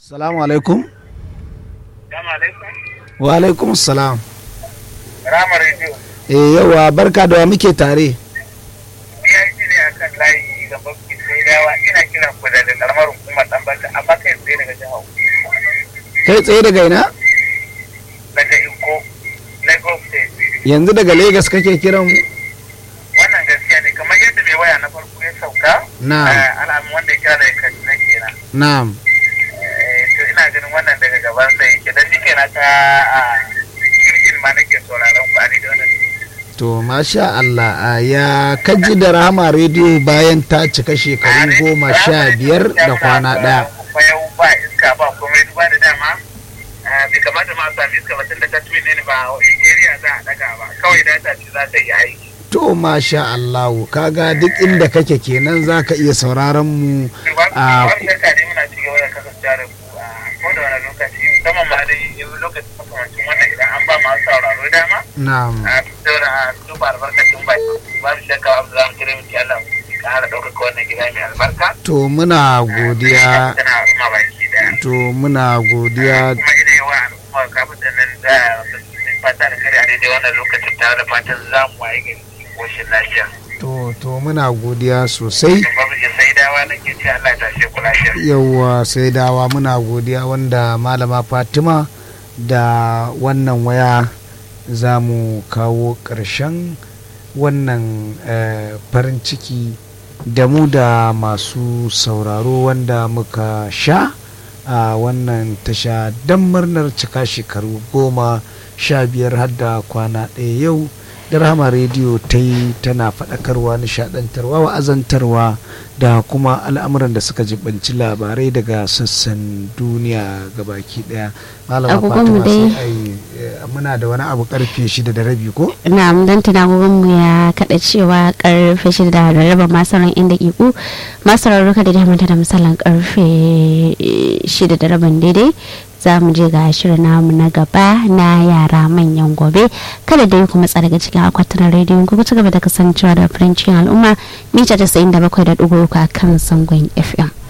Salamu alaikum. Salamu alaikum. Wa alaikum salam. Rama Radio. Eh yawa barka da wa muke tare. BIC ne a kan layi ga babki sai dawa ina kiran ku daga karamar hukumar dan banta amma kai tsaye daga jihar Kai tsaye daga ina? daga Iko Lagos State. Yanzu daga Legas kake kiran mu? Wannan gaskiya ne kamar yadda mai waya na farko ya sauka. Na'am. eh, Alamun wanda ya kira daga Kaduna kenan. Na'am. Eh, To ina ganin wannan daga gaban sa yake dan nike na ta a kirkin ma nake sauraron ku a daidai wannan To masha Allah a ya kaji da Rahama rediyo bayan ta cika shekaru goma sha biyar da kwana ɗaya. Yau ba iska ba komai ba da dama. eh, Bai kamata ma a sami iska ba tun da ta twin ne ba area za a daga ba. Kawai data ce za ta yi aiki. To masha Allah kaga duk inda kake kenan za ka iya sauraron mu a Wani shakka ne muna ci gaba da kasancewa da ku a koda wani lokaci musamman ma dai yau lokacin makamancin wannan idan an ba masu sauraro dama. na'am. A saboda a duba albarkacin baki. Babu shakka abu za mu kira miki Allah ya ƙara ɗaukaka wannan gida mai albarka. To muna godiya Tana al'umma baki daya. to muna godiya kuma ina yawa al'umma kafin da nan da sun fata da kare a daidai wannan lokacin tare da fatan za mu waye gari cikin koshin lafiya. to to muna godiya sosai Don babu ke sai dawa na ke ce Allah ya tashe ku lafiya. yauwa sai dawa muna godiya wanda malama fatima da wannan waya za mu kawo ƙarshen wannan eh, farin ciki da mu da masu sauraro wanda muka sha a wannan tasha don murnar cika shekaru goma sha biyar har da kwana ɗaya yau da rahama rediyo ta yi tana faɗakarwa nishaɗantarwa wa'azantarwa da kuma al'amuran da suka jibanci labarai daga sassan duniya gabaki ɗaya malama Agogonmu fatima sai dai. ai eh, muna da wani abu karfe shida da rabi ko na dan tunagogon mu ya kada cewa karfe shida da rarraba masaran inda iku masarar ruka da damanta da misalin karfe shida da rabin daidai za mu je ga shirin namu na gaba na yara manyan gobe kada dai kuma tsara daga cikin akwatunan rediyon ku ci gaba da kasancewa da farancin al'umma mita 97.3 a kan sangon fm